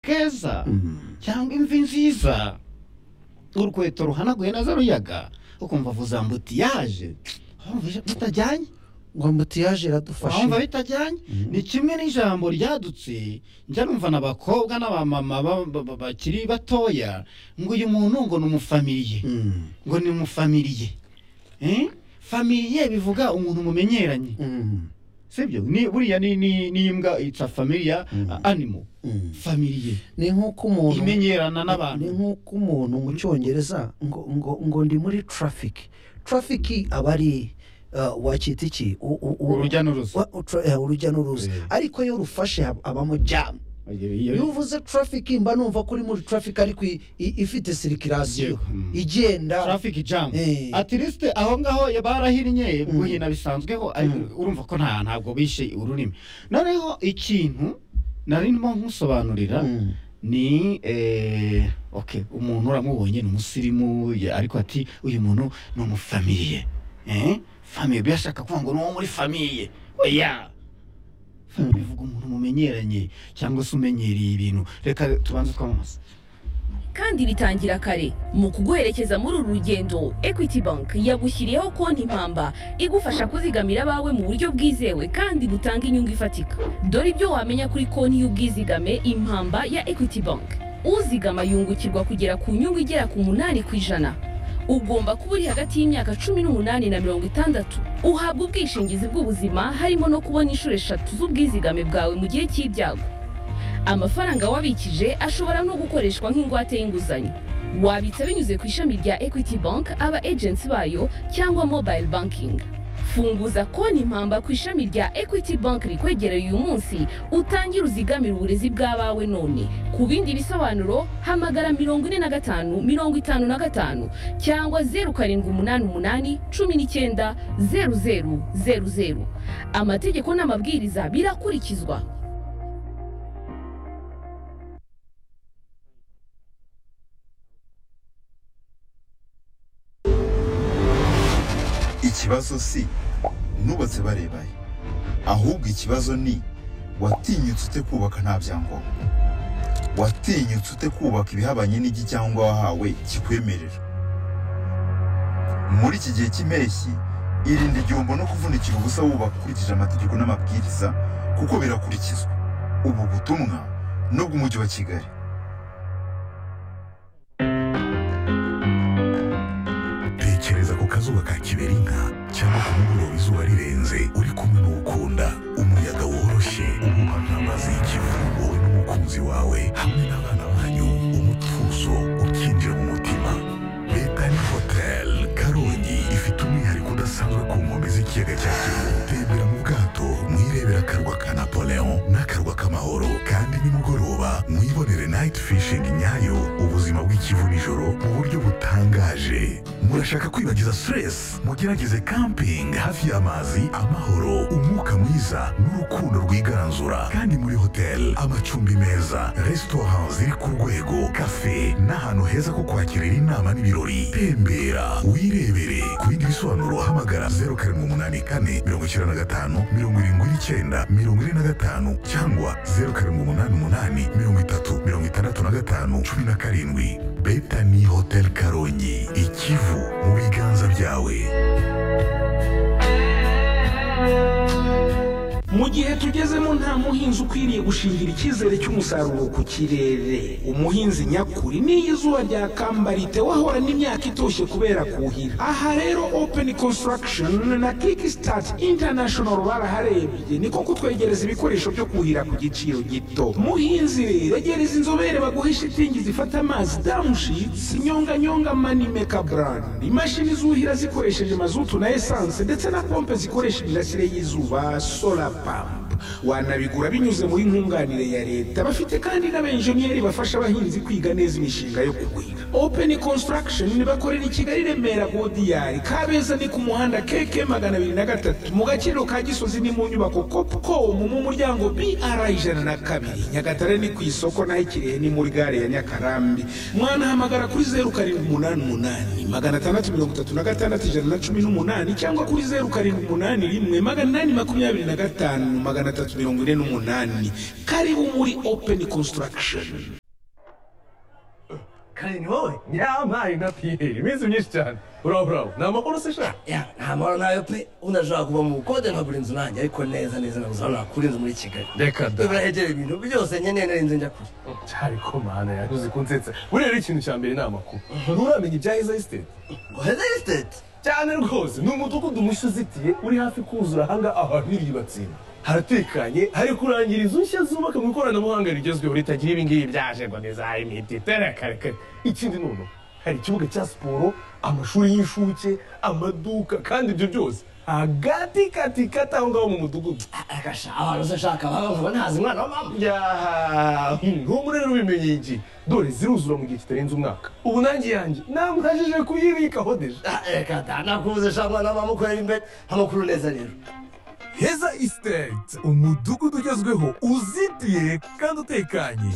heza cyangwa imvi nziza urukweto ruhanaguye neza ruyaga ukumva avuza mbuti yaje wumva bitajyanye ngo mutiyaje iradufashe wumva bitajyanye ni kimwe n'ijambo ryadutse njya numva na bakobwa n'abamama ba- ba- ba- bakiri batoya ngo uyu muntu ngo ni umufamiliye Mm. ngo ni umufamiliye Eh? familiye bivuga umuntu mumenyeranye Mm. sibyo ni buriya ni ni ni imbwa it's a familiar Mm. uh, animal Mm. familiye ni nk'uko umuntu imenyerana ni n'abantu nk'uko umuntu mu cyongereza ngo ngo ngo ndi muri trafiki trafiki aba ari uh, wacyita iki U- u- u- urujya n'uruza wa- utra- eh, urujya n'uruza Eh. ariko iyo rufashe hab- abamo jamu iyo Iyo- uvuze trafiki mba numva ko uri muri trafiki ariko i- i- ifite sirikirasiyo Yego. Mm. igenda traffic jam Eh. at least aho ngaho ya- barahinnye Mm. guhina bisanzweho ay- Mm. urumva ko nta ntabwo bishe ururimi noneho ikintu nari ndimo nkusobanurira Mm. ni eh, okay umuntu uramubonye ni umusirimu ya- ariko ati uyu muntu ni umufamiliye eh? famiye byashaka kuvuga ngo ni uwo muri famiye oya Famiye bivuga umuntu mumenyeranye cyangwa se umenyereye ibintu reka tubanze twamamaze kandi bitangira kare mu kuguherekeza muri uru rugendo equity bank yagushyiriyeho konti mpamba igufasha kuzigamira abawe mu buryo bwizewe kandi butanga inyungu ifatika dore ibyo wamenya kuri konti y'ubwizigame impamba ya equity bank uzigama yungukirwa kugera ku nyungu igera ku munani ku ijana ugomba kuba uri hagati y'imyaka cumi n'umunani na mirongo itandatu uhabwa ubwishingizi bw'ubuzima harimo no kubona inshuro eshatu z'ubwizigame bwawe mu gihe cy'ibyago amafaranga wabikije ashobora no gukoreshwa nk'ingwate y'inguzanyo wabitsa binyuze ku ishami rya equity bank aba agents bayo cyangwa mobile banking funguza konti impamba ku ishami rya equity bank rikwegereye uyu munsi utangire uzigamire uburezi bw'abawe none ku bindi bisobanuro hamagara mirongo ine na gatanu mirongo itanu na gatanu cyangwa zeru karindwi umunani umunani cumi n'icyenda zeru zeru zeru zeru amategeko n'amabwiriza birakurikizwa ikibazo si nubatse barebaye ahubwo ikibazo ni watinyutse ute kubaka nta byangombwa watinyutse ute kubaka ibihabanye n'igicyangombwa wahawe kikwemerera muri iki gihe cy'impeshyi irinde igihombo no kuvunikira ubusa wubaka ukurikije amategeko n'amabwiriza kuko birakurikizwa ubu butumwa ni ubw'umujyi wa kigali tekereza ku kazuba ka kiberinka cyangwa ku mugoroba izuba rirenze uri kumwe n'uwukunda umuyaga woroshye uhuha nk'amazi y'ikivu wowe n'umukunzi wawe hamwe n'abana banyu umutuzo ukinjira mu mutima betani hoteli karongi ifite umwihariko udasanzwe ku nkombe z'ikiyaga cya kivu tembera mu bwato mwirebera akarwa ka napoleon n'akarwa k'amahoro kandi nimugoroba mwibonere night fishing nyayo ubuzima bw'ikivu nijoro mu buryo butangaje murashaka kwibagiza stress mugerageze camping hafi y'amazi amahoro umwuka mwiza n'urukundo rwigaranzura kandi muri hotel amacumbi meza restaurant ziri ku rwego cafe n'ahantu heza ko kwakirira inama n'ibirori tembera wirebere ku bindi bisobanuro hamagara 0784 95 79 45 cyangwa 0788 30 65 17 betani hotel karongi ikivu mu biganza byawe mu gihe tugezemo nta muhinzi ukwiriye gushingira icyizere cy'umusaruro ku kirere umuhinzi nyakuri n'iyo izuba ryakambara wahorana imyaka itoshye kubera kuhira aha rero open construction na kickstart international baraharebye niko kutwegereza ibikoresho byo kuhira ku giciro gito muhinzi rero regereza inzobere baguhe shitingi zifata amazi damushitsi nyonganyonga manimeka brand imashini zuhira zikoresheje mazutu na esanse ndetse na pompe zikoresha imirasire y'izuba solar pump wanabigura binyuze muri nkunganire ya leta bafite kandi n'abenjeniyeri bafasha abahinzi kwiga neza imishinga yo kugwira open construction bakorera i kigali remera godiyari kabeza ni ku muhanda keke magana abiri na gatatu mu gaciro ka gisozi ni mu nyubako copcom mu muryango br ijana na kabiri nyagatare ni ku isoko naho ikirehe ni muri gare ya nyakarambi mwanahamagara kuri zeru karindwi umunani umunani magana atandatu mirongo itatu na gatandatu ijana na cumi n'umunani cyangwa kuri zeru karindwi umunani rimwe magana inani makumyabiri na gatanu magana atatu mirongo ine n'umunani karibu muri open construction kare ni wowe nyamaye na piyeri iminsi myinshi cyane burabo burabo ni amakuru se shaka Ya, nta mahoro nayo pe ubundi ashobora kuva mu bukode nkagura inzu nanjye ariko neza neza nabuze aho nakura inzu muri kigali reka da birahegereye ibintu byose nkeneye narinze njya kure cyari ko mana yaguze kunsetsa buriya rero ikintu cya mbere ni amakuru nturamenya ibya heza esiteti hezesiteti cyane rwose ni umudugudu mushya uzitiye uri hafi kuzura ahanga abantu batsinda haratekanye hari kurangira inzu nshya zubaka mu ikoranabuhanga rigezweho ritagira ibi ngibi byajerwa neza imiti terekarekare ikindi none hari ikibuga cya siporo amashuri y'inshuke amaduka kandi ibyo byose hagati kati kati aho ngaho mu mudugudu agasha abantu se shaka baba nkaba ntazi umwana wa mama yaha ntubu rero ubimenye iki dore ziruzura mu gihe kitarenze umwaka ubu nanjye yanjye namubajije kuyibikaho deje Ah, reka da nakubuze shaka umwana wa mama ukureba imbere amakuru neza rero heza isiteti umudugudu ugezweho uzitiye kandi utekanye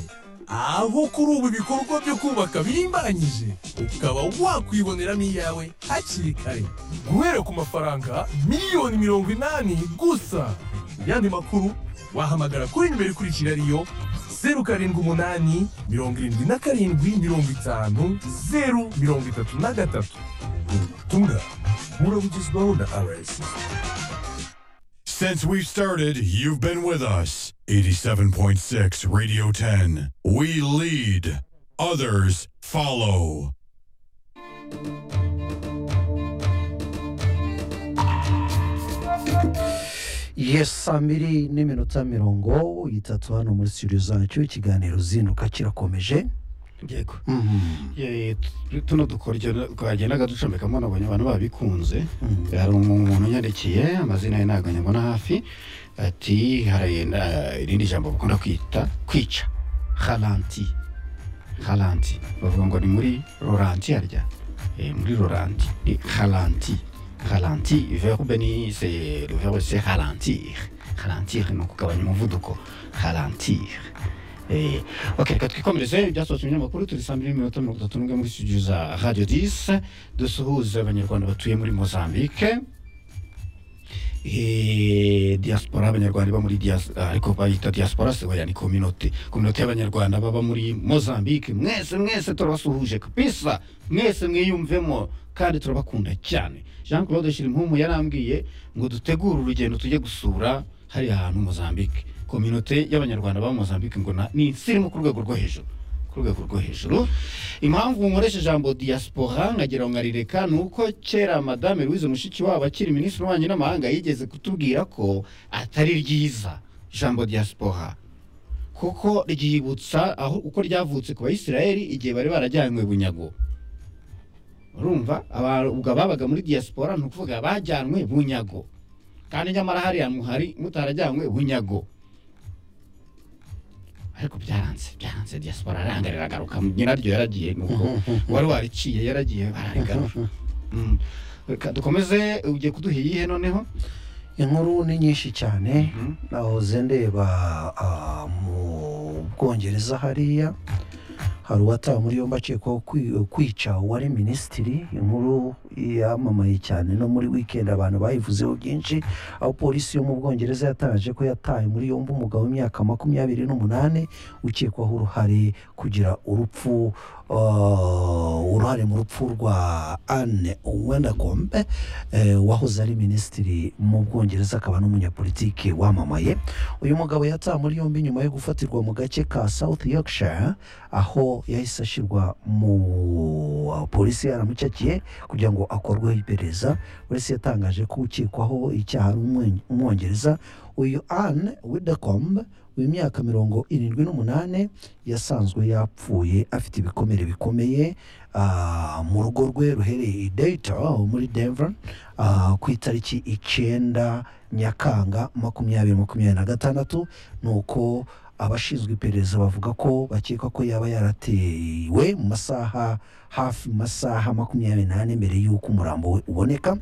aho kuri ubu ibikorwa byo kubaka bimbanyije ukaba wakwiboneramo iyawe hakiri kare guhera ku mafaranga miliyoni mirongo inani gusa yandi makuru wahamagara kuri nimero ikurikira ariyo zeru karindwi umunani mirongo irindwi na karindwi mirongo itanu zeru mirongo itatu na gatatu ubutumwa burabugezwaho na rsi Since we've started, you've been with us. 87.6 Radio 10. We lead, others follow. yes saa mbiri n'iminota mirongo itatu hano muri studio zacyo ikiganiro zinduka kirakomeje yego Eh, tu- tuno dukoryo twagendaga ducomekamo nabonye abantu babikunze hari umu- umuntu unyandikiye amazina ye ntabwo nyabona hafi ati hari na- irindi jambo bakunda kwita kwica haranti haranti bavuga ngo ni muri roranti harya Eh, muri roranti ni haranti haranti verbe ni se le verbe c'est ralentir ralentir ni ukugabanya umuvuduko ralentir Eh, ok reka twikomereze ibyasohotse mu binyamakuru turi saa mbiri n'iminota mirongo itatu n'umwe muri studio za radio disi dusuhuze abanyarwanda batuye muri mozambique Eh, diaspora abanyarwanda baba muri dias- ah, ariko bayita diaspora se oya ni kominote kominote y'abanyarwanda baba muri mozambique mwese mwese turabasuhuje kabisa mwese mwiyumvemo kandi turabakunda cyane jean claude shirimpumu yarambwiye ngo dutegure urugendo tujye gusura hariya hantu mozambique kominote y'abanyarwanda baba Mozambique ngo na- ni insirimu ku rwego rwo hejuru ku rwego rwo hejuru impamvu nkoresha ijambo diaspora nkagira ngo nkarireka ni uko kera madame louise mushikiwabo akiri minisitiri w'ububanyi n'amahanga yigeze kutubwira ko atari ryiza ijambo diaspora kuko ryibutsa aho uko ryavutse ku bayisiraheli igihe bari barajyanywe bunyago urumva aba- ubwo ababaga muri diaspora ni ukuvuga bajyanywe bunyago kandi nyamara hariya muhari mutarajyanywe bunyago ariko byaranze byaranze diaspora aranga riragaruka nyiraryo yaragiye nuko wari wariciye yaragiye bararigarura Mm. Reka dukomeze ugiye kuduha iyihe noneho inkuru ni nyinshi cyane Mhm. nahoze ndeba ah, mu bwongereza hariya hari uwatawe muri yombi akekwaho kwi- kwica uwari minisitiri inkuru yamamaye cyane no muri wikendi abantu bayivuzeho byinshi aho polisi yo mu bwongereza yatangaje ko yataye muri yombi umugabo w'imyaka makumyabiri n'umunani ukekwaho uruhare kugira urupfu ah, uruhare mu rupfu rwa anne wendakombe eh, wahoze ari minisitiri mu bwongereza akaba n'umunyapolitiki wamamaye uyu mugabo yatawe muri yombi nyuma yo gufatirwa mu gace ka south yorkshire aho yahise ashyirwa mu polisi yaramucakiye kugira ngo akorweho iperereza polisi yatangaje ko ukekwaho icyaha ari umwe- umwongereza uyu anne widakombe w'imyaka mirongo irindwi n'umunani yasanzwe yapfuye afite ibikomere bikomeye ah, mu rugo rwe ruhereye i dayito muri denver ah, ku itariki icyenda nyakanga makumyabiri makumyabiri na gatandatu ni uko abashinzwe iperereza bavuga ko bakeka ko yaba yaratewe mu masaha hafi mu masaha makumyabiri n'ane mbere y'uko umurambo we uboneka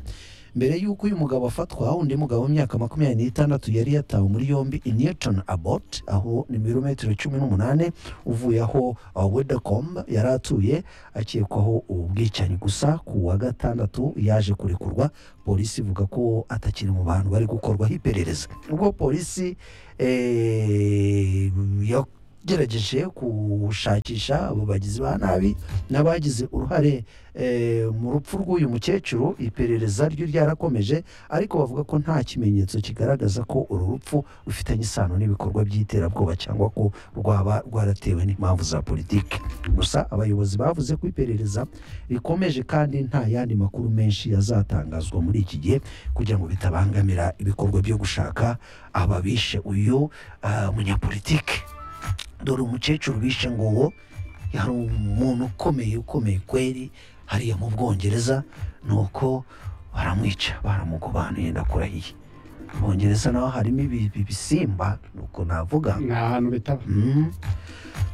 mbere y'uko uyu mugabo afatwa undi mugabo w'imyaka makumyabiri n'itandatu yari yatawe muri yombi i newton abot aho ni ibirometero cumi n'umunani uvuye aho uh, wedacom yari atuye akekwaho ubwicanyi gusa ku wa gatandatu yaje kurekurwa polisi ivuga ko atakiri mu bantu bari gukorwaho iperereza ubwo polisi eh, yo gerageje gushakisha abo bagizi ba nabi n'abagize uruhare eh, mu rupfu rw'uyu mukecuru iperereza ryo ryarakomeje ariko bavuga ko nta kimenyetso kigaragaza ko uru rupfu rufitanye isano n'ibikorwa by'iterabwoba cyangwa ko rwaba rwaratewe n'impamvu za politiki gusa abayobozi bavuze ko iperereza rikomeje kandi nta yandi makuru menshi yazatangazwa muri iki gihe kugira ngo bitabangamira ibikorwa byo gushaka ababishe uyu ah, munyapolitiki dore umukecuru bishe nguwo yari umuntu ukomeye ukomeye kweri hariya mu bwongereza nuko baramwica baramugobanuye ndakurahiye mu bwongereza naho harimo ibi- ibi- ibisimba nuko navuga ni ahantu bitaba Mhm.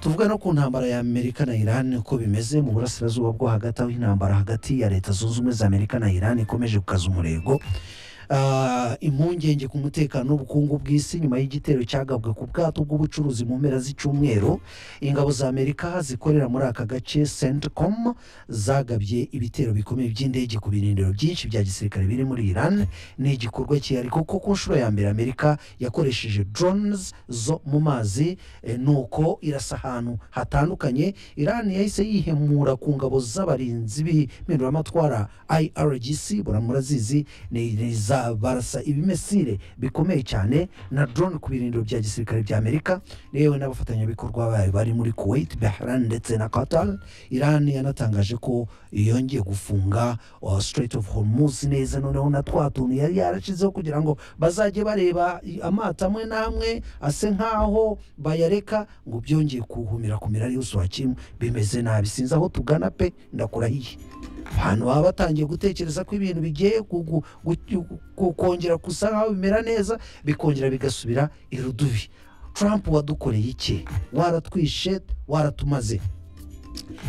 tuvuga no ku ntambara ya amerika na iran uko bimeze mu burasirazuba bwo hagati aho intambara hagati ya leta zunze ubumwe za amerika na iran ikomeje gukaza umurego Ah, impungenge ku mutekano n'ubukungu bw'isi nyuma y'igitero cyagabwe ku bwato bw'ubucuruzi mu mpera z'icyumweru ingabo za amerika zikorera muri aka gace centcom zagabye ibitero bikomeye by'indege ku birindiro byinshi bya gisirikare biri muri iran ni igikorwa cyihariye kuko ku nshuro ya mbere amerika yakoresheje drones zo mu mazi eh, nuko irasa ahantu hatandukanye iran yahise yihemura ku ngabo z'abarinzi b'impinduramatwara irgc bora murazizi ni ni za barasa ibimesire bikomeye cyane na drone ku birindiro bya gisirikare bya amerika yewe n'abafatanyabikorwa bayo bari muri kuwait bahran ndetse na qatar iran yanatangaje ko yongeye gufunga uh, strait of hormuz neza noneho na twa tuntu yari yarashizeho kugira ngo bazajye bareba i- amato amwe n'amwe ase nk'aho bayareka ngo byongeye kuhumira ku mirari yose wakimu bimeze nabi sinzi aho tugana pe ndakurahiye abantu baba batangiye gutekereza ko ibintu bigiye gu- gu- gu- gu- kongera gusa nkaho bimera neza bikongera bigasubira irudubi trump wadukoreye iki waratwishe waratumaze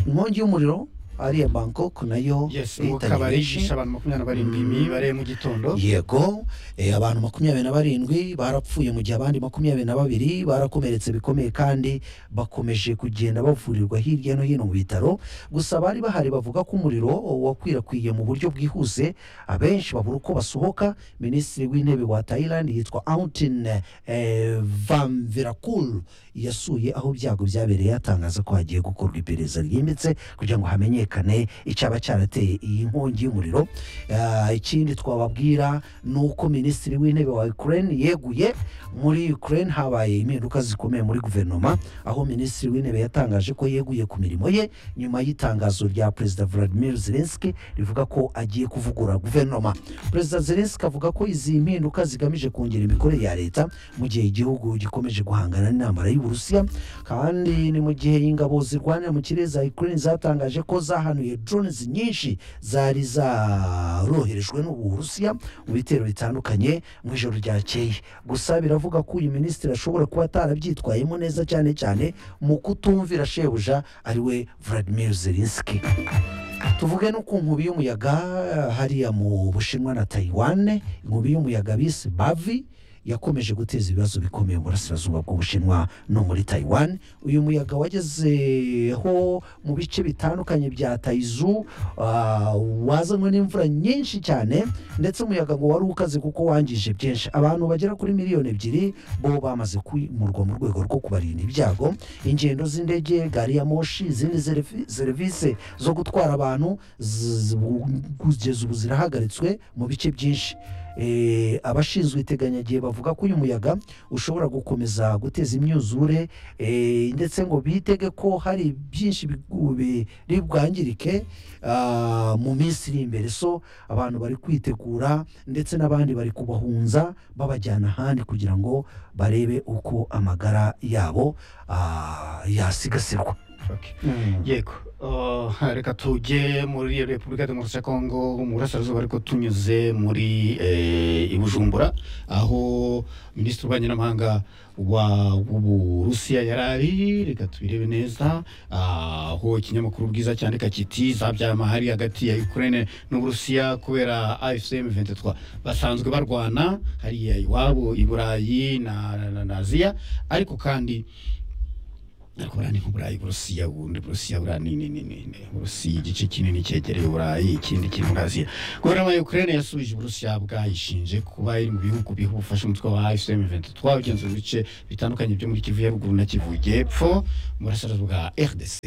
inkongi y'umuriro ariya bangkok nayo yes yahitanye ngo kabari benshi. yishe abantu makumyabiri na barindwi Mm. imibare mu gitondo yego eh, abantu makumyabiri na barindwi barapfuye mu gihe abandi makumyabiri na babiri barakomeretse bikomeye kandi bakomeje kugenda bavurirwa hirya no hino mu bitaro gusa bari bahari bavuga ko umuriro wakwirakwiye mu buryo bwihuse abenshi babura uko basohoka minisitiri w'intebe wa thailand yitwa autin eh, vanvirakul yasuye aho ibyago byabereye atangaza ko hagiye gukorwa iperereza ryimbitse kugira ngo hamenyekane icyaba cyarateye iyi nkongi y'umuriro Ah, ikindi twababwira ni uko minisitiri w'intebe wa ukraine yeguye muri ukraine habaye impinduka zikomeye muri guverinoma aho minisitiri w'intebe yatangaje ko yeguye ku mirimo ye nyuma y'itangazo rya perezida vladimir zelenski rivuga ko agiye kuvugura guverinoma perezida zelenski avuga ko izi mpinduka zigamije kongera imikorere ya leta mu gihe igihugu gikomeje guhangana n'intambara y'uburusiya kandi ni mu gihe ingabo zirwanira mu kirere za ukraine zatangaje ko zahanuye drones nyinshi zari zaroherejwe n'uburusiya mu bitero bitandukanye mu ijoro ryakeye gusa biravuga ko uyu minisitiri ashobora kuba atarabyitwayemo neza cyane cyane mu kutumvira shebuja ariwe vladimir zelinski tuvuge no ku nkubi y'umuyaga hariya mu bushinwa na tayiwane inkubi y'umuyaga bise bavi yakomeje guteza ibibazo bikomeye mu burasirazuba bw'ubushinwa no muri tayiwane uyu muyaga wagezeho mu bice bitandukanye bya tayizu ah, wazanywe n'imvura nyinshi cyane ndetse umuyaga ngo wari ukaze kuko wangije byinshi abantu bagera kuri miliyoni ebyiri bo bamaze kwimurwa mu rwego rwo kubarinda ibyago ingendo z'indege gari ya moshi izindi serivi- serivisi zo gutwara abantu z- ubu- kugeza ubu zirahagaritswe mu bice byinshi Eh, abashinzwe iteganyagihe bavuga ko uyu muyaga ushobora gukomeza guteza imyuzure eh, ndetse ngo bitege ko hari byinshi bigu- biri bwangirike ah, mu minsi iri imbere so abantu bari kwitegura ndetse n'abandi bari kubahunza babajyana ahandi kugira ngo barebe uko amagara yabo ah, yasigasirwa Okay. yego Uh, reka tujye muri repubulika ya demokarasi ya kongo mu burasirazuba ariko tunyuze muri eh, i bujumbura aho minisitiri w'ububanyi n'amahanga wa w'uburusiya yari ari reka tubirebe neza Ah, aho ikinyamakuru bwiza cyandika kiti zabyama hari hagati ya ukraine n'uburusiya kubera afcm 23 basanzwe barwana hariya iwabo i burayi na, na, na, na aziya ariko kandi ariko buriya ni nk'uburayi burusiya bundi burusiya buriya ni ni ni ni ni burusiya igice kinini cyegereye uburayi ikindi kiri muri aziya guverinoma ya ukraine yasubije uburusiya bwayishinje kuba iri mu bihugu biha ubufasha umutwe wa fm 23 ugenzuye ibice bitandukanye byo muri kivu ya ruguru na kivu y'epfo mu burasirazuba bwa rdc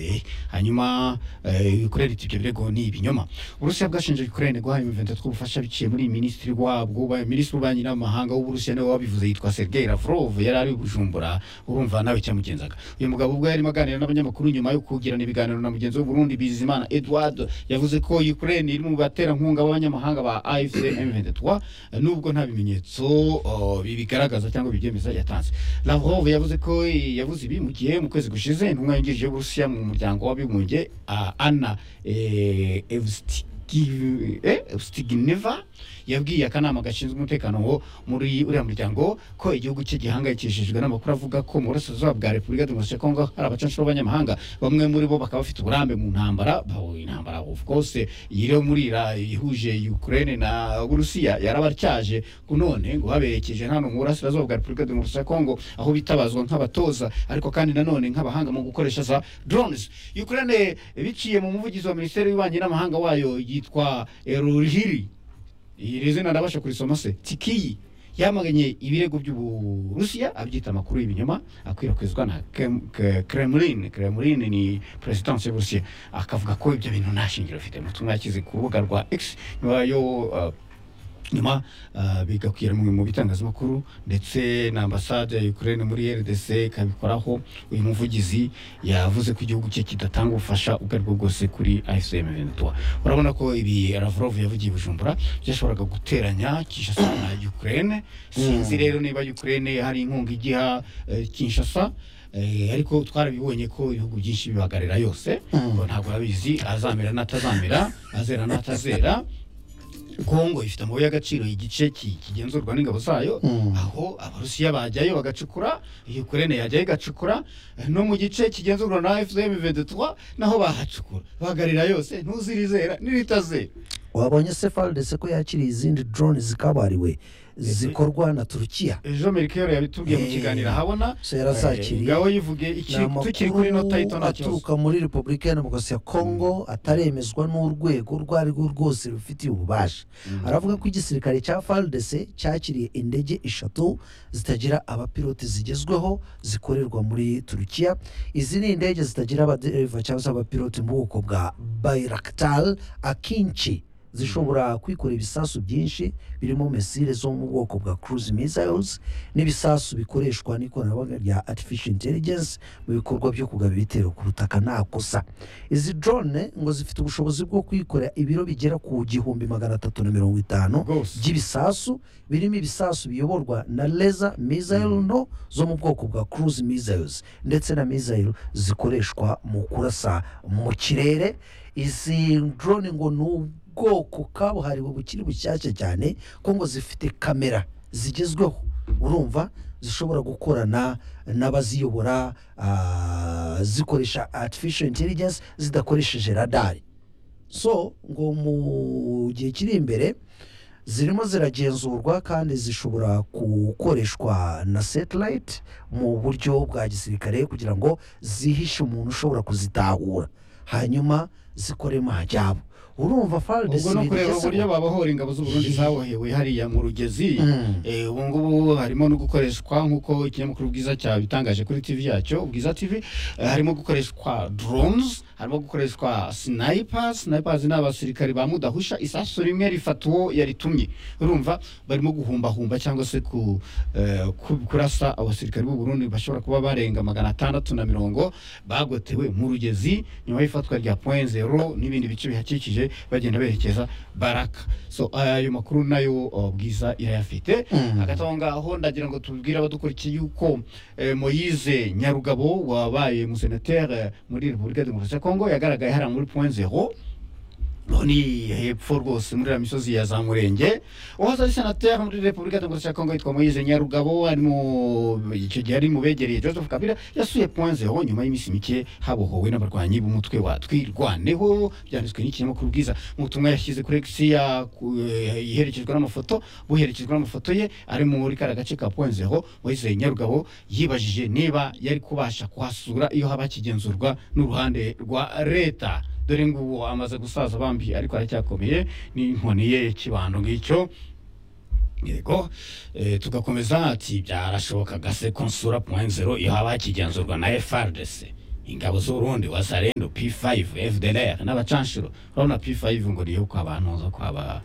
hanyuma eh, ukraine iti ibyo birego ni ibinyoma uburusiya bwashinje ukraine guha M23 ubufasha biciye muri minisitiri wabwo ba- minisitiri w'ububanyi n'amahanga w'uburusiya niwe wabivuze yitwa sergei lavrov yari ari i bujumbura urumva nawe cyamugenzaga uyu mugabo ubwo yarimo aganira n'abanyamakuru nyuma yo kugirana ibiganiro na mugenzi we burundi bizimana edward yavuze ko ukraine iri mu baterankunga b'abanyamahanga ba afc m23 nubwo nta bimenyetso oh, bibigaragaza cyangwa bibyemeza yatanze lavrov yavuze ko eh, yavuze ibi mu gihe mu kwezi gushize intumwa yungirije y'uburusiya mu muryango w'abibumbye ah, anna eh, Evsti- Gi- eh, Stigneva yabwiye akanama gashinzwe umutekano wo muri uriya muryango ko igihugu cye gihangayikishijwe n'amakuru avuga ko mu burasirazuba bwa Repubulika Demokarasi ya Kongo hari abacancuro b'abanyamahanga bamwe muri bo bakaba bafite uburambe mu ntambara baho intambara of course iri muri ira ihuje Ukraine na Burusiya yarabatyaje none ngo baberekeje hano mu burasirazuba bwa Repubulika Demokarasi ya Kongo aho bitabazwa nk'abatoza ariko kandi nanone nk'abahanga mu gukoresha za drones Ukraine biciye mu muvugizi wa Minisiteri y'Ububanyi n'Amahanga wayo yitwa Eruhiri iri zina ndabasha kurisoma se tikiyi yamaganye ibirego by'uburusiya abyita amakuru y'ibinyoma akwirakwizwa na Kem- Ke- kremlin kremlin ni perezidansi y'uburusiya akavuga ko ibyo bintu nta shingiro bifite mu butumwa yashyize ku rubuga rwa x nyuma yo uh, nyuma ah, bigakwira mu mu bitangazamakuru ndetse na ambasade ya Ukraine muri RDC ikabikoraho uyu muvugizi yavuze ko igihugu cye kidatanga ubufasha ubwo ari bwo bwose kuri AFCM 23 urabona ko ibi Lavrov yavugiye i Bujumbura byashoboraga guteranya Kinshasa na Ukraine sinzi rero niba Ukraine hari inkunga igiha eh, Kinshasa Eh, ariko twarabibonye ko ibihugu byinshi bibagarira yose ngo ntabwo abizi azamera n'atazamera azera n'atazera kongo ifite amabuye y'agaciro igice ki- kigenzurwa n'ingabo zayo aho abarusiya bajyayo bagacukura ukraine yajyayo igacukura eh, no mu gice kigenzurwa na fdm 23 naho bahacukura bagarira yose ntuzirizera n'iritazera wabonye se faridese ko yakiriye izindi drone zikabariwe zikorwa na turukiya ejo merikero yabitubwiye mu Eh, kiganiro habona so yarazakiriye. ngaho yivuge ni iki tukiri kuri nota y'ito amakuru nta kibazo aturuka muri repubulika ya demokarasi ya kongo ataremezwa n'urwego urwo ari rwo rwose rubifitiye ububasha aravuga ko igisirikare cya faridese cyakiriye indege eshatu zitagira abapilote zigezweho zikorerwa muri turukiya izi ni indege zitagira abadereva cyangwa se abapilote mu bwoko bwa bayirakital akinshi zishobora kwikorera ibisasu byinshi birimo mesire zo mu bwoko bwa cruise missiles n'ibisasu bikoreshwa n'ikoranabuhanga rya artificial intelligence mu bikorwa byo kugaba ibitero ku butaka nta kosa izi drone ngo zifite ubushobozi bwo kwikorera ibiro bigera ku gihumbi magana atatu na mirongo itanu Rwose. by'ibisasu birimo ibisasu biyoborwa na laser missile nto zo mu bwoko bwa cruise missiles ndetse na missile zikoreshwa mu kurasa mu kirere izi drone ngo ni ubwoko kabuhariwe bukiri bushyashya cyane ko ngo zifite kamera zigezweho urumva zishobora gukorana n'abaziyobora ah, zikoresha artificial intelligence zidakoresheje radari so ngo mu gihe kiri imbere zirimo ziragenzurwa kandi zishobora gukoreshwa na satellite mu buryo bwa gisirikare kugira ngo zihishe umuntu ushobora kuzitahura hanyuma zikoremo hajyabo urumva ubwo no kureba uburyo babohora ingabo z'uburundi zabohewe hariya mu rugezi Eh, ubu ngubu harimo no gukoreshwa nk'uko ikinyamakuru bwiza cyabitangaje kuri tv yacyo bwiza tv eh, harimo gukoreshwa drones harimo gukoreshwa snipers snipers ni abasirikari ba mudahusha isasu rimwe rifata uwo yaritumye urumva barimo guhumbahumba cyangwa se ku, eh, ku- kurasa abasirikari b'u Burundi bashobora kuba barenga magana atandatu na mirongo bagotewe mu rugezi nyuma y'ifatwa rya point zero n'ibindi bice bihakikije bagenda berekeza baraka so ayo makuru nayo uh, bwiza irayafite hagati aho ngaho ndagira ngo tubwire abadukurikiye yuko eh, moyize nyarugabo wabaye umusenateri muri repubulika ya demokarasi ya kongo yagaragaye hariya muri point zero loni hepfo rwose muri iriya misozi ya za murenge uwahoze ari senateri muri repubulika ya demokarasi ya kongo yitwa moyize nyarugabo ari mu icyo gihe ari mu begereye joseph kabila yasuye point zero nyuma y'iminsi mike habohowe n'abarwanyi b'umutwe wa twirwaneho byanditswe n'ikinyamakuru bwiza mu butumwa yashyize kuri x ya- ku- eh, iherekejwe n'amafoto buherekejwe n'amafoto ye ari muri kariya gace ka point zero moyize nyarugabo yibajije niba yari kubasha kuhasura iyo haba hakigenzurwa n'uruhande rwa leta dore ngubu amaze gusaza bambi ariko aracyakomeye n'inkoni ye kibando ngicyo yego eh, tugakomeza ati byarashobokaga se konsura point zero ihaba hakigenzurwa na frdc ingabo z'urundi wasarendo p5 fdlr n'abacanshuro urabona p5 ngo niyo kwa bantu zo kwa ba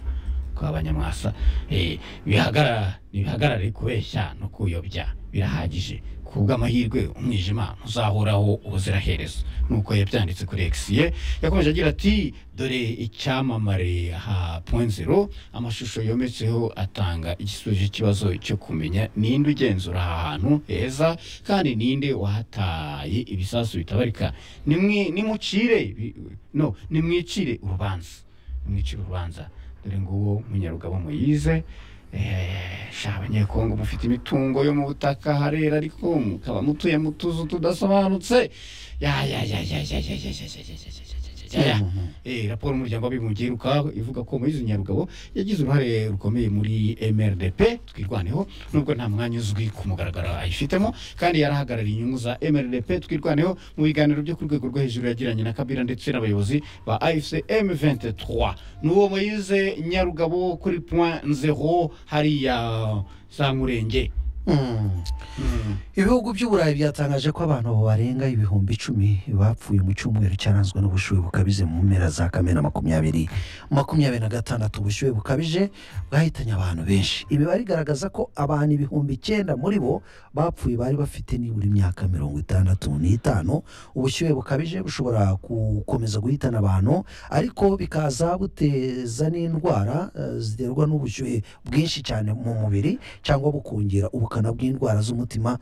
kwa banyamwasa eh, bihagarara ntibihagarare kubeshya no kuyobya birahagije ku bw'amahirwe umwijima ntuzahoraho ubuziraherezo nuko yabyanditse kuri egisiye yakomeje agira ati dore icyamamare ha point zero amashusho yometseho atanga igisubizo cy'ikibazo cyo kumenya ninde ugenzura aha hantu heza kandi ninde wahataye ibisasu bitabarika Nimwi- nimucire bi- no nimwicire urubanza nimwicire urubanza dore nguwo munyarugabo muyize Eh, sha abanyekongo mufite imitungo yo mu butaka harera ariko mukaba mutuye mu tuzu tudasobanutse Ya, ya, ya, ya, ya, ya, ya, ya, ya, ya, ya, ya, ya, ya, ya. Eh, raporo y'umuryango w'abibumbye iheruka ivuga ko Moise Nyarugabo yagize uruhare rukomeye muri MRDP twirwaneho nubwo nta mwanya uzwi ku mugaragaro ayifitemo kandi yarahagarariye inyungu za MRDP twirwaneho mu biganiro byo ku rwego rwo hejuru yagiranye na Kabila ndetse n'abayobozi ba AFC M23 n'uwo Moise Nyarugabo kuri point 0 hariya za Murenge Mm. ibihugu by'uburayi byatangaje ko abantu barenga ibihumbi icumi bapfuye mu cyumweru cyaranzwe n'ubushyuhe bukabije mu mpera za kamena makumyabiri makumyabiri na gatandatu ubushyuhe bukabije bwahitanye abantu benshi imibare igaragaza ko abantu ibihumbi icyenda muri bo bapfuye bari bafite nibura imyaka mirongo itandatu n'itanu ubushyuhe bukabije bushobora gukomeza guhitana abantu ariko bikaza buteza n'indwara eh, ziterwa n'ubushyuhe bwinshi cyane mu mubiri cyangwa bukongera ubukana bw'indwara z'umutima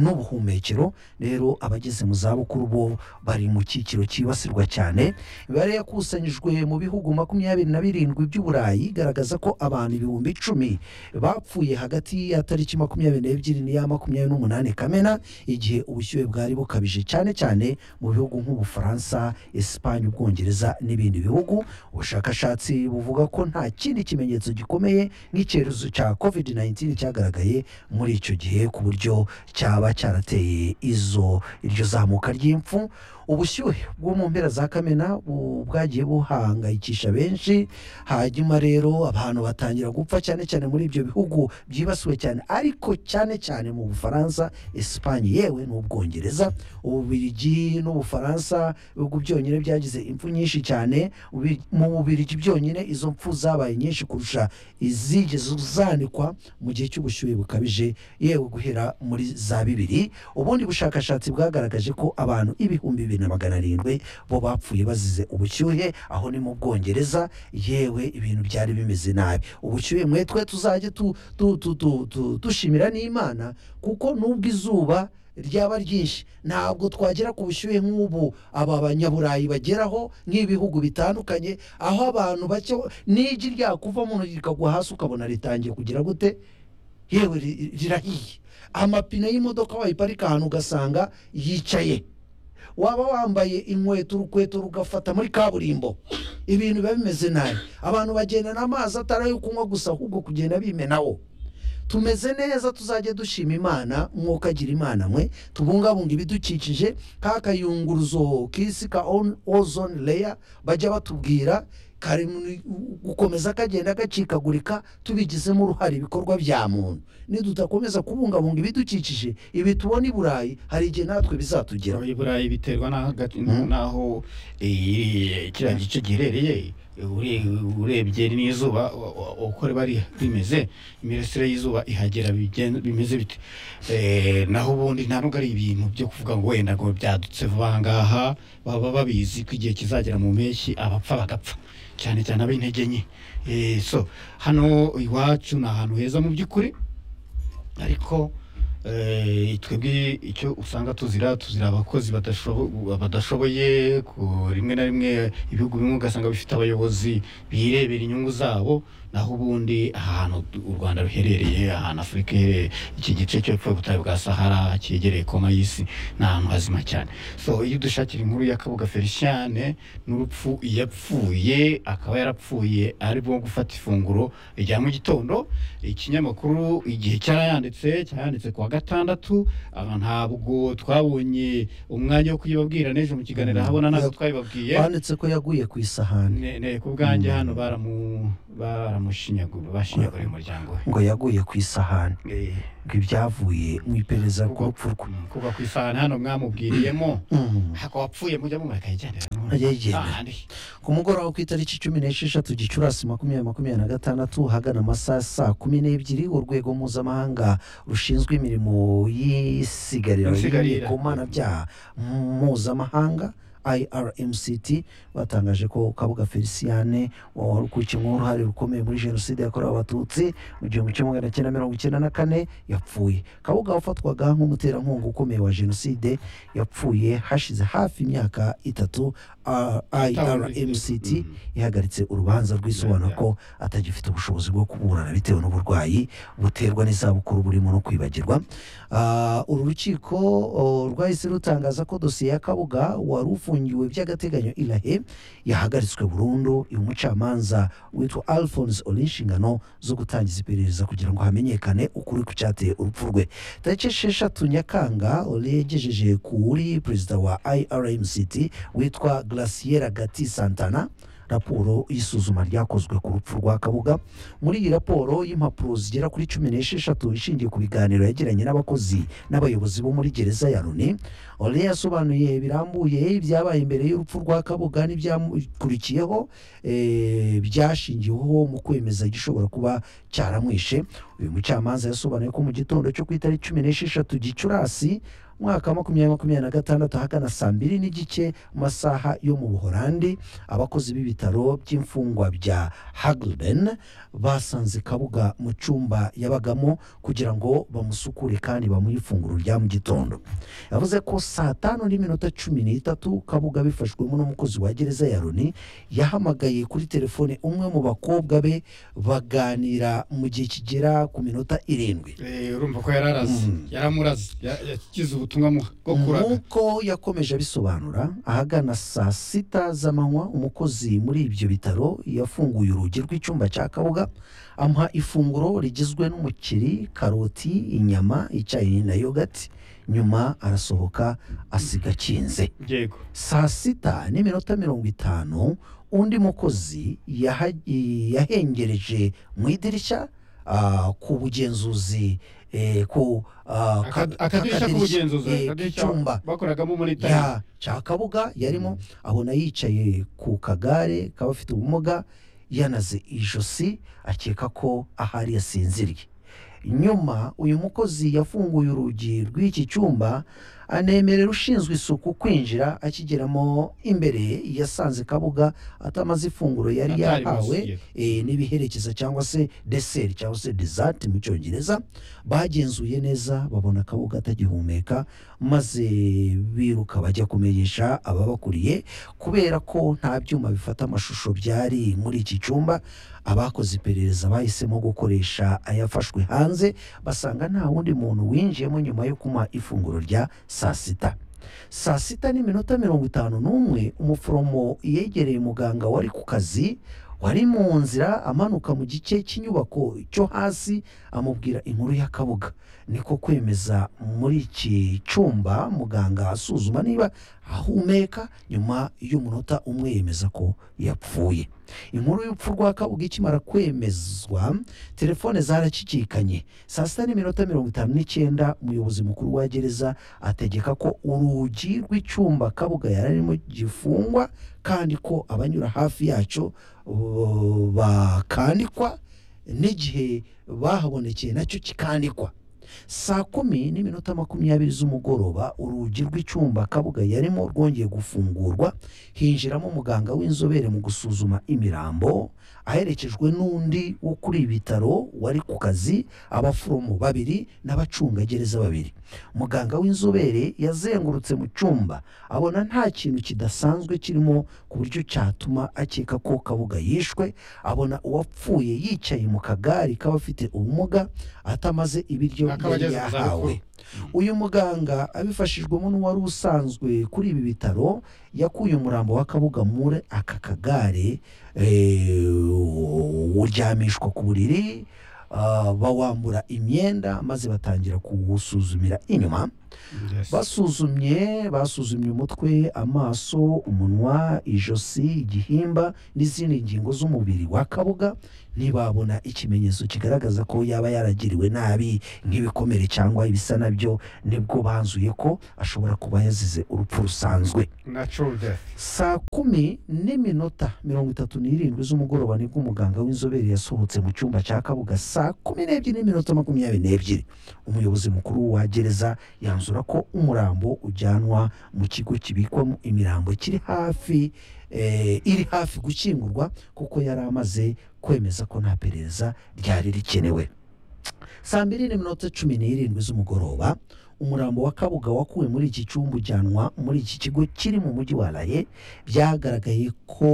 n'ubuhumekero rero abageze mu zabukuru bo bari mu cyiciro cyibasirwa cyane imibare yakusanyijwe mu bihugu makumyabiri na birindwi by'uburayi igaragaza ko abantu ibihumbi icumi bapfuye hagati ya tariki makumyabiri n'ebyiri n'iya makumyabiri n'umunani kamena igihe ubushyuhe bwari bukabije cyane cyane mu bihugu nk'ubufaransa esipanye ubwongereza n'ibindi bihugu ubushakashatsi buvuga ko nta kindi kimenyetso gikomeye nk'icyorezo cya covid 19 cyagaragaye muri icyo gihe ku buryo cyaba cyarateye izo iryo zamuka ry'impfu ubushyuhe bwo mu mpera za kamena bu- bwagiye buhangayikisha benshi hanyuma rero abantu batangira gupfa cyane cyane muri ibyo bihugu byibasiwe cyane ariko cyane cyane mu bufaransa esipanye yewe n'ubwongereza ububirigi n'ubufaransa ibihugu byonyine byagize impfu nyinshi cyane Ubi- mu bubirigi byonyine izo mpfu zabaye nyinshi kurusha izigeze zanikwa mu gihe cy'ubushyuhe bukabije yewe guhera muri za bibiri ubundi bushakashatsi bwagaragaje ko abantu ibihumbi bibiri na magana arindwi bo bapfuye bazize ubushyuhe aho ni mu bwongereza yewe ibintu byari bimeze nabi ubushyuhe mwe twe tuzajye tu- tu- tu- tu- tu- dushimira n'imana kuko nubwo izuba ryaba ryinshi ntabwo twagera ku bushyuhe nk'ubu aba banyaburayi bageraho nk'ibihugu bitandukanye aho abantu bake n'igi ryakuva mu ntoki rikagwa hasi ukabona ritangiye kugira gute yewe ri- rirahiye amapine y'imodoka wayiparika ahantu ugasanga yicaye waba wambaye inkweto urukweto rugafata muri kaburimbo ibintu biba bimeze nabi abantu bagendana amazi atari ayo kunywa gusa ahubwo kugenda bimenawo tumeze neza tuzajye dushima imana mwokagira imana mwe tubungabunga ibidukikije ka kayunguruzo k'isi ka on- ozone layer bajya batubwira kari mu- gukomeza kagenda gacikagurika tubigizemo uruhare ibikorwa bya muntu nidudakomeza kubungabunga ibidukikije ibi tubona i burayi hari igihe natwe bizatugeraho i burayi biterwa na hagati Mhm. n'aho eh, kiriya gice giherereye ure- urebye n'izuba wa- wa- uko riba ri- rimeze imirasire y'izuba ihagera bigen- bimeze bite Eh, naho ubundi nta nubwo ari ibintu byo kuvuga ngo wenda ngo byadutse vuba aha ngaha baba babizi ko igihe kizagera mu mpeshyi abapfa bagapfa cyane cyane ab'intege nke Eh, so hano iwacu ni ahantu heza mu by'ukuri ariko eh, twebwe icyo usanga tuzira tuzira abakozi badashobo- badashoboye ku- rimwe na rimwe ibihugu bimwe ugasanga bifite abayobozi birebera inyungu zabo naho ubundi ahantu u rwanda ruherereye ahantu afurika iherereye iki gice cy'epfo y'ubutayu bwa sahara cyegereye koma y'isi ni ahantu hazima cyane so iyo dushakira inkuru ya kabuga feliciane n'urupfu yapfuye akaba yarapfuye ari bwo gufata ifunguro rya mu gitondo ikinyamakuru igihe cyarayanditse cyarayanditse ku wa gatandatu aba ntabwo twabonye umwanya wo kuyibabwira n'ejo mu kiganiro habona ntabwo twabibabwiye banditse ko yaguye ku isahani ne ne ku bwanjye hano baramu baramushinyagura bashinyagura umuryango we ngo yaguye ku isahani Eh, ngo ibyavuye mu iperereza ku rupfu rwe kuva ku isahani hano mwamubwiriyemo Mm. hako wapfuye mujya mumara akayigendera Akayigendera. ahandi ku mugoroba ku itariki cumi n'esheshatu gicurasi makumyabiri makumyabiri na gatandatu hagana amasaha saa kumi n'ebyiri urwego mpuzamahanga rushinzwe imirimo y'isigarira Insigarira. ry'ibikomanabyaha mpuzamahanga irmct batangaje ko kabuga feliciane wari ukurikiyeho uruhare rukomeye muri jenoside yakorewe abatutsi mu gihumbi kimwe magana cyenda mirongo icyenda na kane yapfuye kabuga wafatwaga nk'umuterankunga ukomeye wa jenoside yapfuye hashize hafi imyaka itatu ah, irmct Mm. ihagaritse urubanza rw'isobanura ko atagifite ubushobozi bwo kuburana bitewe n'uburwayi buterwa n'izabukuru burimo no kwibagirwa Ah, uru rukiko oh, rwahise rutangaza ko dosiye ya kabuga wari ufungiwe by'agateganyo irahe yahagaritswe burundu uyu mucamanza witwa alphonse uri inshingano zo gutangiza iperereza kugira ngo hamenyekane ukuri ku cyateye urupfu rwe tariki esheshatu nyakanga ori yagejeje kuri perezida wa irmct witwa glaciera gati santana raporo y'isuzuma ryakozwe ku rupfu rwa kabuga muri iyi raporo y'impapuro zigera kuri cumi n'esheshatu ishingiye ku biganiro yagiranye n'abakozi n'abayobozi bo muri gereza ya runi ore yasobanuye birambuye ibyabaye imbere y'urupfu rwa kabuga n'ibyakurikiyeho eh, byashingiweho mu kwemeza igishobora kuba cyaramwishe uyu mucamanza yasobanuye ko mu gitondo cyo ku itariki cumi n'esheshatu gicurasi umwaka wa makumyabiri makumyabiri na gatandatu ahagana saa mbiri n'igice mu masaha yo mu buhorandi abakozi b'ibitaro by'imfungwa bya haglben basanze kabuga mu cyumba yabagamo kugira ngo bamusukure kandi bamuhe ifunguro rya mu gitondo yavuze ko saa tanu n'iminota cumi n'itatu kabuga bifashwemo n'umukozi wa gereza ya roni yahamagaye kuri telefone umwe mu bakobwa be baganira mu gihe kigera ku minota irindwi Eh, urumva ko yararaze yaramuraze ya- yakize ubutumwa mu- bwo kuraga nk'uko yakomeje abisobanura ahagana saa sita z'amanywa umukozi muri ibyo bitaro yafunguye urugi rw'icyumba cya kabuga amuha ifunguro rigizwe n'umuceri karoti inyama icyayi na yogati nyuma arasohoka asiga akinze yego saa sita n'iminota mirongo itanu undi mukozi yaha- yahengereje mu idirishya ah, ku bugenzuzi eh, ku ah, ka- Aka- akadirishya kakadirishya, k'ubugenzuzi eh, akadirishya k'icyumba bakoragamo muri tayime ya cya kabuga yarimo abona yicaye ku kagare k'abafite ubumuga yanaze ijosi akeka ko ahari yasinziriye nyuma uyu mukozi yafunguye urugi rw'iki cyumba anemerera ushinzwe isuku kwinjira akigeramo imbere yasanze kabuga atamaze ifunguro yari Atari yahawe buzuye. eh, n'ibiherekeza cyangwa se deseri cyangwa se desert mu cyongereza bagenzuye neza babona kabuga atagihumeka maze biruka bajya kumenyesha ababakuriye kubera ko nta byuma bifata amashusho byari muri iki cyumba abakoze iperereza bahisemo gukoresha ayafashwe hanze basanga nta wundi muntu winjiyemo nyuma yo kumuha ifunguro rya saa sita saa sita n'iminota mirongo itanu n'umwe umuforomo yegereye muganga wari ku kazi wari mu nzira amanuka mu gice cy'inyubako cyo hasi amubwira inkuru ya kabuga niko kwemeza muri iki cyumba muganga asuzuma niba ahumeka nyuma y'umunota umwe yemeza ko yapfuye inkuru y'urupfu rwa kabuga ikimara kwemezwa telefone zarakikikanye saa sita n'iminota mirongo itanu n'icyenda umuyobozi mukuru wa gereza ategeka ko urugi rw'icyumba kabuga yari arimo gifungwa kandi ko abanyura hafi yacyo uh, bakandikwa n'igihe bahabonekeye nacyo kikandikwa saa kumi n'iminota makumyabiri z'umugoroba urugi rw'icyumba kabuga yarimo rwongeye gufungurwa hinjiramo umuganga w'inzobere mu gusuzuma imirambo aherekejwe n'undi wo kuri ibi bitaro wari ku kazi abaforomo babiri n'abacungagereza babiri muganga w'inzobere yazengurutse mu cyumba abona nta kintu kidasanzwe kirimo ku buryo cyatuma akeka ko kabuga yishwe abona uwapfuye yicaye mu kagari k'abafite ubumuga atamaze ibiryo Akaba yari ageze mu yahawe zabukuru. uyu muganga abifashijwemo n'uwari usanzwe kuri ibi bitaro yakuye umurambo wa kabuga muri aka kagare eh, uryamishwa ku buriri ah, bawambura imyenda maze batangira kuwusuzumira inyuma basuzumye basuzumye umutwe amaso umunwa ijosi igihimba n'izindi ngingo z'umubiri wa kabuga ntibabona ikimenyetso kigaragaza ko yaba yaragiriwe nabi nk'ibikomere cyangwa ibisa nabyo nibwo banzuye ko ashobora kuba yazize urupfu rusanzwe natural death saa kumi n'iminota mirongo itatu n'irindwi z'umugoroba nibwo umuganga w'inzobere yasohotse mu cyumba cya kabuga saa kumi n'ebyiri n'iminota makumyabiri n'ebyiri umuyobozi mukuru wa gereza yanzura ko umurambo ujyanwa mu kigo kibikwamo imirambo kiri hafi eh, iri hafi gukingurwa kuko yari amaze kwemeza ko nta perereza ryari rikenewe saa mbiri n'iminota cumi n'irindwi z'umugoroba umurambo wa kabuga wakuwe muri iki cyumba ujyanwa muri iki kigo kiri mu mujyi wa laye byagaragaye ko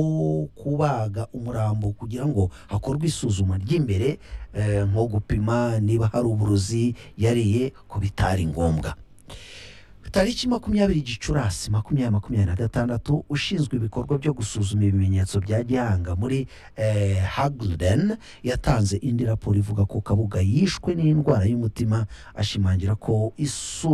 kubaga umurambo kugira ngo hakorwe isuzuma ry'imbere eh, nko gupima niba hari uburozi yariye ko bitari ngombwa tariki makumyabiri gicurasi makumyabiri makumyabiri na gatandatu ushinzwe ibikorwa byo gusuzuma ibimenyetso bya gihanga muri eh, haglden yatanze indi raporo ivuga ko kabuga yishwe n'indwara y'umutima ashimangira ko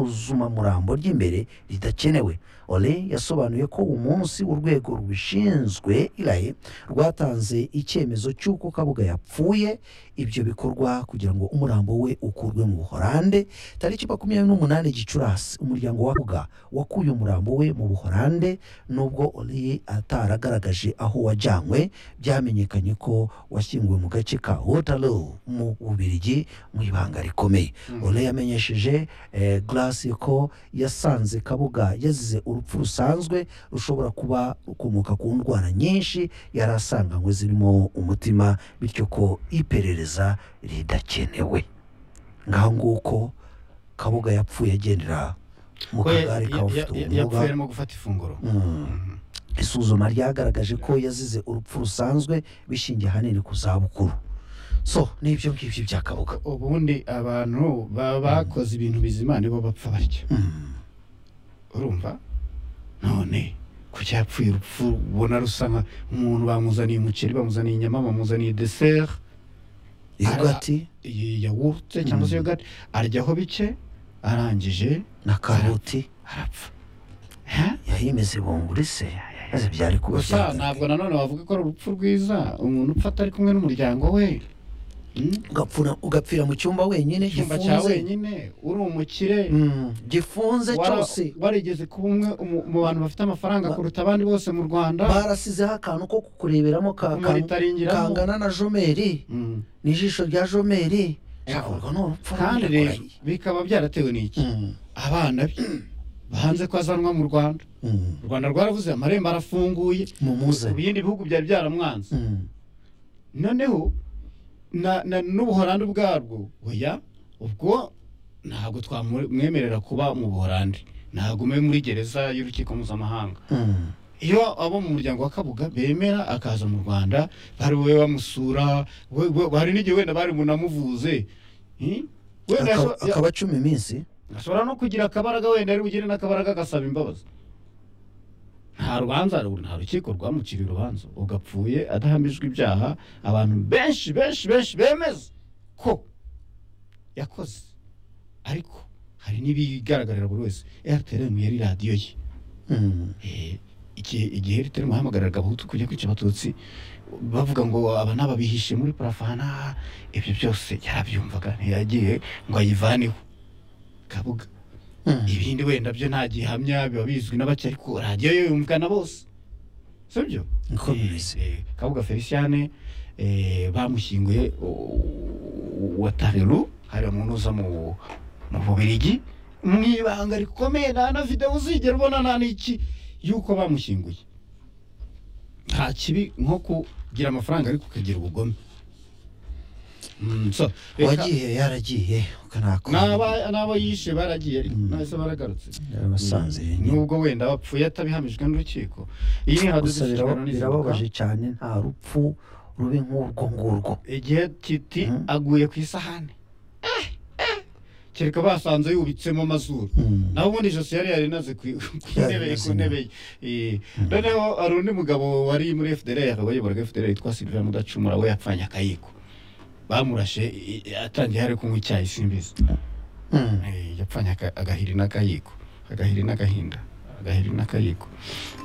isuzumamurambo ry'imbere ridakenewe ole yasobanuye ko umunsi urwego rubishinzwe iraye rwatanze icyemezo cy'uko kabuga yapfuye ibyo bikorwa kugira ngo umurambo we ukurwe mu buhorande tariki makumyabiri n'umunani gicurasi umuryango wavuga wakuye umurambo we mu buhorande nubwo Oli ataragaragaje aho wajyanywe byamenyekanye ko washyinguwe mu gace ka Waterloo mu Bubiligi mu ibanga rikomeye Ole yamenyesheje eh, Glass ko yasanze Kabuga yazize urupfu rusanzwe rushobora kuba rukomoka ku ndwara nyinshi yari asanganywe zirimo umutima bityo ko iperereza ridakenewe ngaho nguko kabuga yapfuye agendera mu Ko ya- kagari ya- ya- k'abafite yapfuye ubumuga arimo gufata ifunguro Mm. isuzuma ryagaragaje ko yazize urupfu rusanzwe bishingiye ahanini ku zabukuru so n'ibyo ngibyo bya kabuga ubundi abantu baba bakoze ibintu bizima nibo bapfa batya Mm. urumva none ku cyapfuye urupfu ubona rusa nka umuntu bamuzaniye umuceri bamuzaniye inyama bamuzaniye deseri yogati iyi yawurute cyangwa se Mm. yogati aryaho bike arangije na karoti arapfa Hä? yahimize bunguri se maze byari kuba gusa byagaruka. ntabwo nanone wavuga ko ari urupfu rwiza umuntu upfa atari kumwe n'umuryango we Mm? Ugapfuna- ugapfira mu cyumba wenyine icyumba cya gifunze wenyine uri umukire Mm, gifunze wara- cyose warigeze kuba umwe mu- mu bantu bafite amafaranga Ba- kuruta abandi bose mu rwanda barasizeho akantu ko kukureberamo ka- ka- umuritaringiramo kangana na jomeri Mm. n'ijisho rya jomeri ntabwo ni urupfu kandi runini rero kurahira. bikaba byaratewe n'iki Mm, abana bye banze ko azanwa mu rwanda mm. u rwanda rwaravuze amarembo arafunguye mumuze ibindi bihugu byari byaramwanze Mm, noneho na- na- n'ubuhorandi ubwarwo oya ubwo ntabwo twamwemerera kuba mu buhorandi ntabwo mube muri gereza y'urukiko mpuzamahanga mm. iyo abo mu muryango wa kabuga bemera akaza mu rwanda bari bube bamusura we- we- hari n'igihe wenda bari bunamuvuze Hmm? wenda Aka- yaso- ya- akaba cumi iminsi ashobora no kugira akabaraga wenda ari bugire n'akabaraga agasaba imbabazi nta rubanza ru- nta rukiko rwamuciriye urubanza ugapfuye adahamijwe ibyaha abantu benshi benshi benshi bemeza ko yakoze ariko hari n'ibigaragarira buri wese rtm yari radiyo ye Mm, Eh, igihe igihe rtm yahamagariraga abahutu kujya kwica abatutsi bavuga ngo aba naba bihishe muri parafana ibyo byose yarabyumvaga ntiyagiye ngo ayivaneho kabuga mm. ibindi wenda byo nta gihamya biba bizwi na bake ariko radiyo yo yumvikana bose sibyo niko bimeze Eh, kabuga feliciane eh, bamushyinguye u- u- wa tareru hari umuntu uza mu mu bubirigi mu ibanga rikomeye nta na videwo uzigera ubona nta n'iki y'uko bamushyinguye nta kibi nko kugira amafaranga ariko ukagira ubugome Mm, so, reka- uwagiye yaragiye ukanakora n'aba n'abo yishe baragiye ariko nahise baragarutse yabasanze nyine nubwo wenda bapfuye atabihamijwe n'urukiko iyi ni gusa haduze biraba- birababaje cyane nta rupfu rube nk'urwo ngurwo igihe titi Mhm. aguye ku isahani Eh, eh. kereka basanze yubitsemo amazuru Mm. naho ubundi ijosi yari yarinaze ku ku Yari ntebe ku inaze. ntebe ye. Eh, noneho hari undi mugabo wari muri FDR wayoboraga FDR yitwa Sylvain Mudacumura we yapfanye akayiko bamurashe i- i- atangiye ari kunywa icyayi simbizi Mm. Eh, yapfanye aka- agahiri n'akayiko agahiri n'agahinda agahiri n'akayiko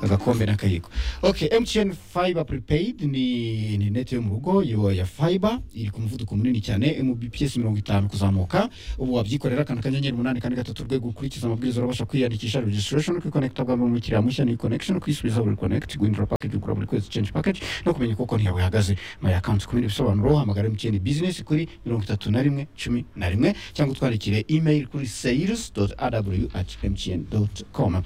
agakombe n'akayiko ok mtn fiber prepaid ni ni neti yo mu rugo yo ya fiber iri ku muvuduko munini cyane mbps mirongo itanu kuzamuka ubu wabyikorera akantu kanyenyeri umunani kane gatatu urwego ukurikiza amabwiriza urabasha kwiyandikisha registration no kwikonekita bwa mbere umukiriya mushya ni connection kwisubiza buri connect guhindura package ugura buri kwezi change package no kumenya uko konti yawe ihagaze my account ku bindi bisobanuro hamagara mtn business kuri mirongo itatu na rimwe cumi na rimwe cyangwa utwandikire email kuri sales aw at mtn com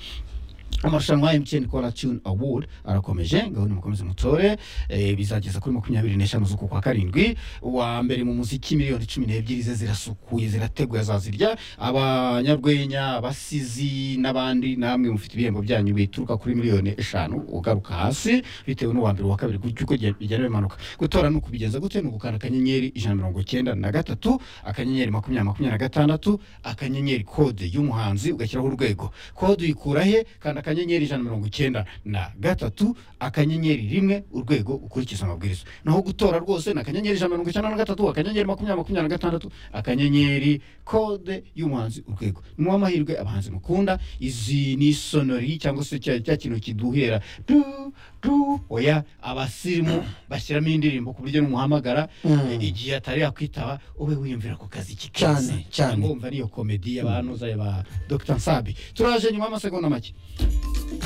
amarushanwa ya mtn kora tune award arakomeje ngabone mukomeze mutore eh, bizageza kuri makumyabiri n'eshanu z'uku kwa karindwi uwa mbere mu muziki miliyoni cumi n'ebyiri ze zirasukuye zirateguye azazirya abanyarwenya abasizi n'abandi namwe mufite ibihembo byanyu bituruka kuri miliyoni eshanu ugaruka hasi bitewe n'uwa mbere uwa kabiri gutyo uko bigenda- bigenda bimanuka gutora ni ukubigenza gute ni ugukanda akanyenyeri ijana na mirongo cyenda na gatatu akanyenyeri makumyabiri makumyabiri na gatandatu akanyenyeri kode y'umuhanzi ugashyiraho urwego kode uyikura he kanda akanyenyeri ijana na mirongo icyenda na gatatu akanyenyeri rimwe urwego ukurikiza amabwiriza naho gutora rwose ni akanyenyeri ijana na mirongo icyenda na gatatu akanyenyeri makumyabiri makumyabiri na gatandatu akanyenyeri kode y'umuhanzi urwego ni muhe amahirwe abahanzi mukunda izi ni sonori cyangwa se cya cya kintu kiduhera du du oya abasirimu bashyiramo indirimbo ku buryo numuhamagara Mm. eh, igihe atari yakwitaba ube wiyumvira ku kazi ki Cyane, keza. cyane. Cyangwa wumva niyo komedi y'abantu za ba Dr Nsabi turaje nyuma y'amasegonda make